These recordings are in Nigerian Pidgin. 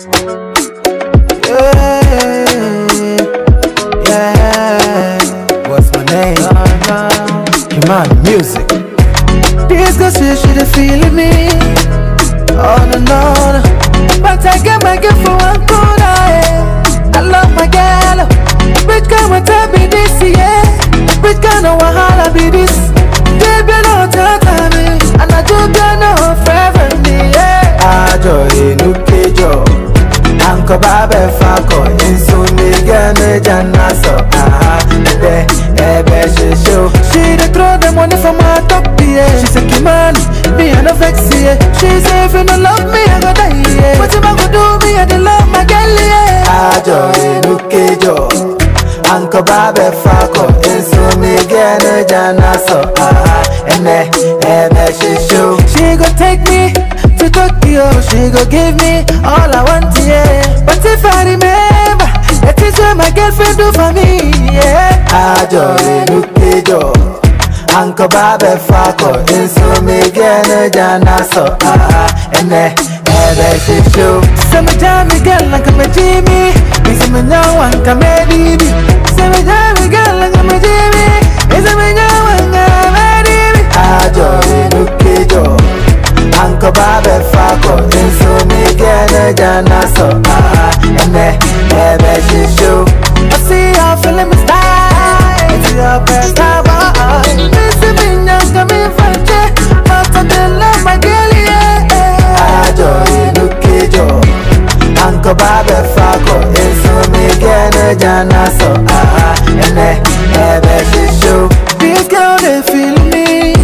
Yeah, yeah. What's my name? Human music. This girl say she dey feeling me. Oh no no no. But I get my girl for one corner. eh. I love my girl. Which kind of time be this yeah? Which kind of wahala be this? Baby no tata me, and I do get no forever me yeah. Ajo inu kejo. Anko babe fako insu nige me jana so aha ebe ebe she show She dey throw the money for my top yeah She say Kimani, me I no vex yeah She say if you no love me I go die yeah What you go do me I dey love my girl yeah Ajo inu kejo Anko babe fako insu nige me jana so aha ebe ebe she show She go take me to Tokyo, she go give me all I want, yeah. But if I remember, that is what my girlfriend do for me, yeah. Ajo inukejo, Uncle Babe Fako, inso me gene jana so ah, ene ebe she show. Say me jam me girl like me Jimmy, me say me now one come Didi. Say me jam me girl like me Jimmy, me say me now one come Didi. Ajo inukejo. Anko babe fako inso mi gene jana so ah ene ebe she show I see you feeling me style It's your best time boy Missy me nyanga mi fanje Mata de love my girl yeah Ajo inu kijo Anko babe fako inso mi gene jana so ah ene ebe she show This girl they feel me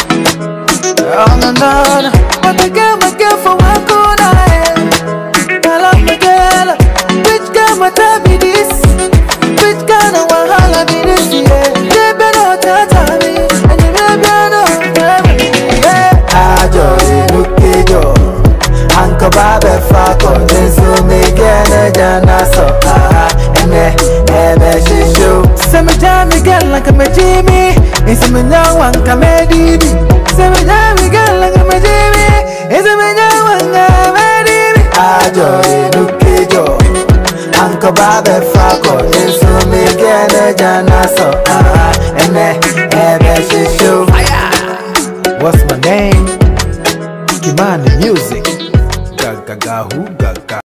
Oh no no no But I get my girl for one corner eh. I love my girl Which girl my time be this Which kind of wahala be this yeah They better tata me And you better know yeah Ajo inukijo Anko babe fako Jinsu mi gene jana so ah Ene ebe shishu Say me jam me girl like a me Jimmy Isi me nyawa nka me Didi Say me jam me girl like a me Jimmy Isi me nyawa nka me Didi Ajo inukijo Anko babe fako Jinsu mi gene jana so ah Ene ebe shishu What's my name? Kimani Music Gaga gaga who gaga